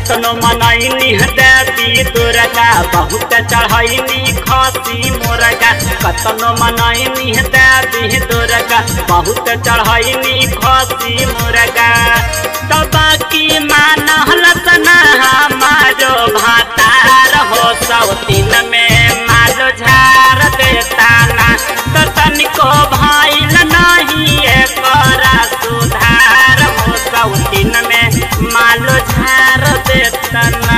कतनो मनैनी देवी दुर्गा बहुत चढ़ैनी खसी मुर्गा कतनो मनैनी देवी दुर्गा बहुत चढ़ैनी खसी मुर्गा दबा की मानल सना हमारो भातार हो सौतीन में मालो झार देता ना तो तनिको भइल नहीं एकरा सुधार हो सौतीन में मालो झार देता ना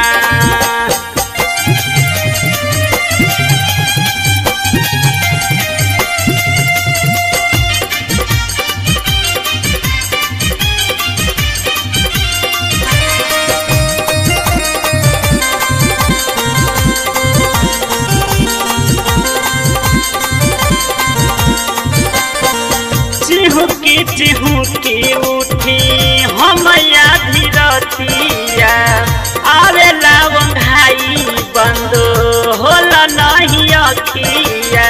चिहुकी चिहुकी उठी हमया धीरतिया आवेला वंघाई बंद होला नहीं अखिया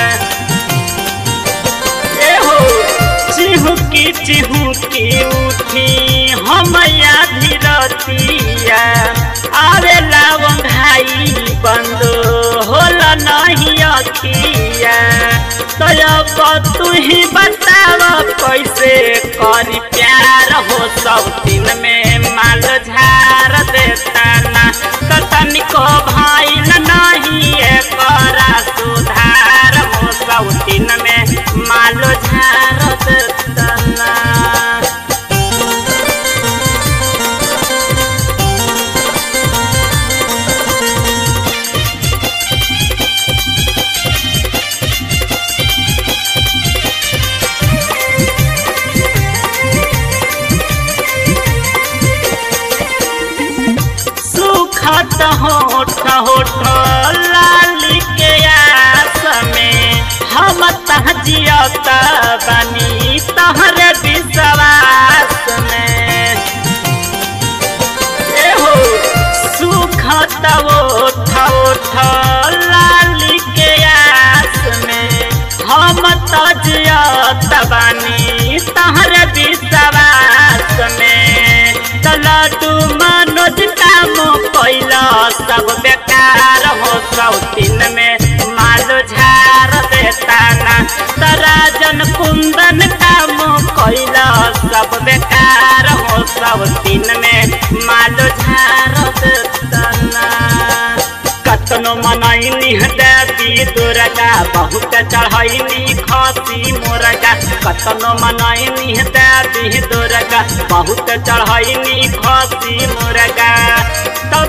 एहो चिहुकी चिहुकी उठी हमया धीरतिया आवेला वंघाई बंद होला नहीं अखिया तब तू ही बताव कैसे करी प्यार हो सब दिन में माल झार देता ना तो तनिको भइल नहीं एकरा सुधार हो सब दिन में माल झार देता ना सुखत होठ होठ लाली के आस में हम तहजियत बनी तहर विश्वास में एहो सुखत ओठ ओठ लाली के आस में हम तजियत बनी तहर विश्वास में तलटू मनोज काम कैला सब बेकार हो सौतीन में मालो झार देता ना तराजन कुंदन काम कैला सब बेकार हो सौतीन में मालो झार देता ना कतनो मनैनी देवी दुर्गा बहुत चढ़ैनी खसी मुर्गा कतनो मनैनी देवी दुर्गा बहुत चढ़ैनी खसी मुर्गा तो